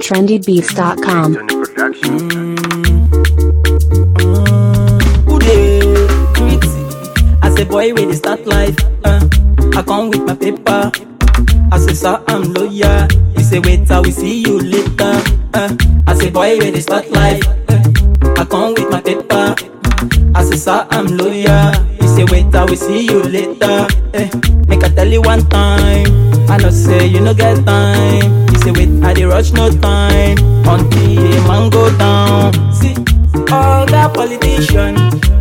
trendybeats.com. Who dey greet? As a boy wey dey start life, uh, I come with my paper. As a sir, I'm lawyer. He say wait, I will see you later. Uh, as a boy wey dey start life, uh, I come with my paper. As a sir, I'm lawyer. He say wait, I will see you later. Eh, make I tell you one time. I know say you no get time. He say wait, I dey rush no time until a man go down. See, all that politician,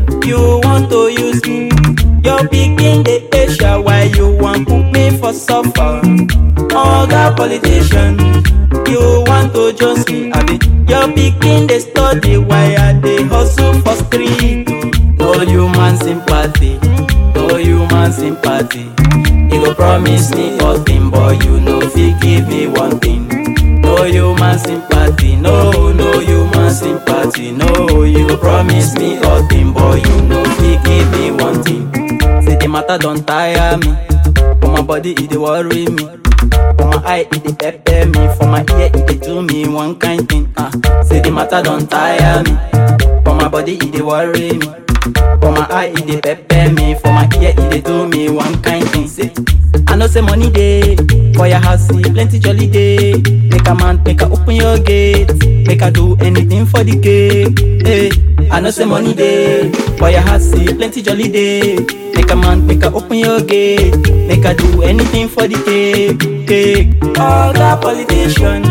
you want to use me. Your pikin dey Asia, why you want put me for suffer? All that politician, you want to just me. I be your pikin dey study, why I dey hustle for street? No human sympathy, no human sympathy. You go promise me nothing, but you no fit give me one thing. No human sympathy, no, no human sympathy, no. You go promise me nothing, but you no fit give me one thing. Say the matter don't tire me, for my body it dey worry me. For my eye it dey pepper me, for my ear it dey do me one kind thing. Ah, say the matter don't tire me, for my body it dey worry me. For my eye it dey pepper me, for my ear it dey do me one kind thing. Say, I know say money dey for your house, see plenty jolly day. Make a man, make a open your gate, make a do anything for the cake. Hey, I know say money dey for your house, see plenty jolly day. Make a man, make a open your gate, make a do anything for the cake. cake. All that politician,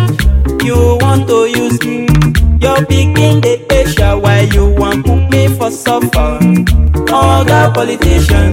you want to use me. Your pikin dey Asia, why you want put me for suffer? All that politician,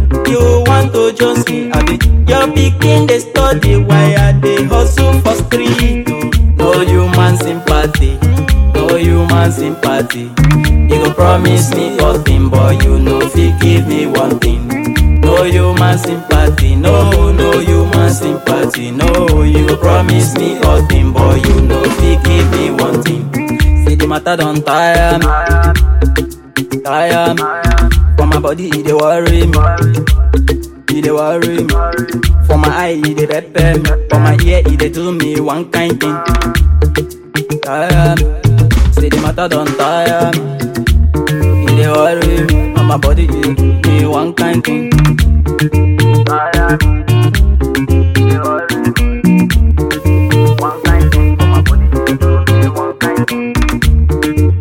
you want to just me. I be your pikin dey study, why I dey hustle for street? No human sympathy, no human sympathy. You go promise me nothing, but you no fit give me one thing. No human sympathy, no, no human sympathy, no. You go promise me nothing, but you no fit give me one thing. Say the matter don't tire me, tire me. For my body, it dey worry me, it dey worry me. For my eye, it dey pepper me. For my ear, it dey do me one kind thing. Tire me, say the matter don't tire me, it dey worry me. For my body, it dey do me one kind thing. Tire me, it dey worry me. One kind thing for my body, it dey do me one kind thing.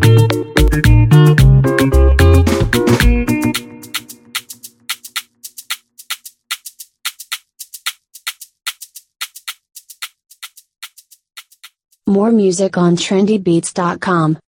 More music on trendybeats.com.